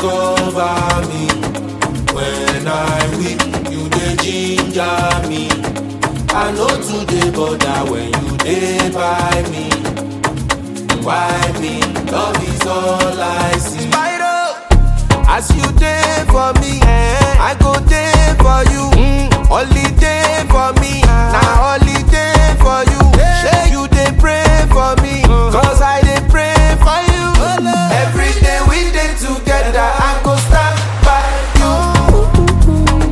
cover me. When I weak, you dey ginger me. I know today bother when you dey by me. Why me? Love is all I see. As you dey for me, I go dey for you. Holiday for me, na holiday for you. Shey you dey pray for me, cause I dey pray for you. Every day we dey together, I go stand by you.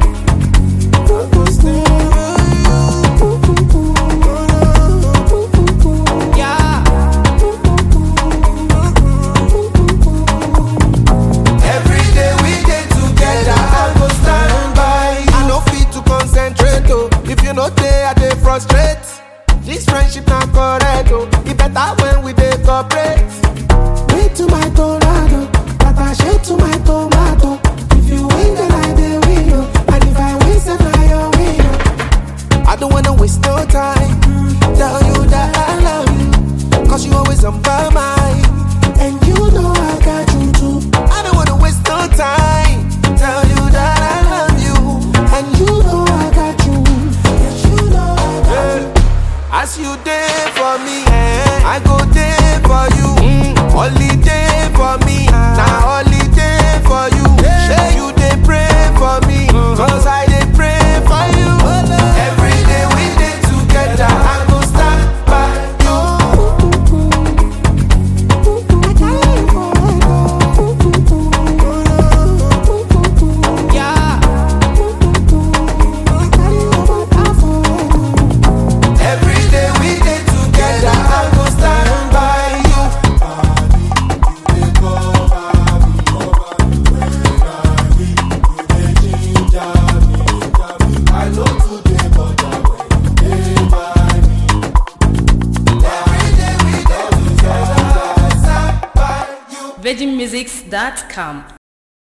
Every day we dey together, I go stand by you. I no fit to concentrate oh, if you no dey, I dey frustrate. This friendship na correct oh, e better when we dey cooperate. Wait to my tornado, Tata shade to my tomato. If you win, then I dey win, oh. and if I win, then I your win. oh. I don't wanna waste no time. Tell you that I love you, cause you always on my mind. And you know I got you too. I don't wanna waste no time. Tell you that I love you. And you know I got you. Yes, you know I got you. As you there for me, I go there for you. Holiday for me, now holiday for you. Shey you dey pray for me, cause I dey pray for you. Every day we dey together, I go stand by you. I got you forever. Yeah. I got you forever. Every day we dey together, I go stand by you. I know today, but when you dey by me. Every day we dey together, I stand by you. VeggieMusics.com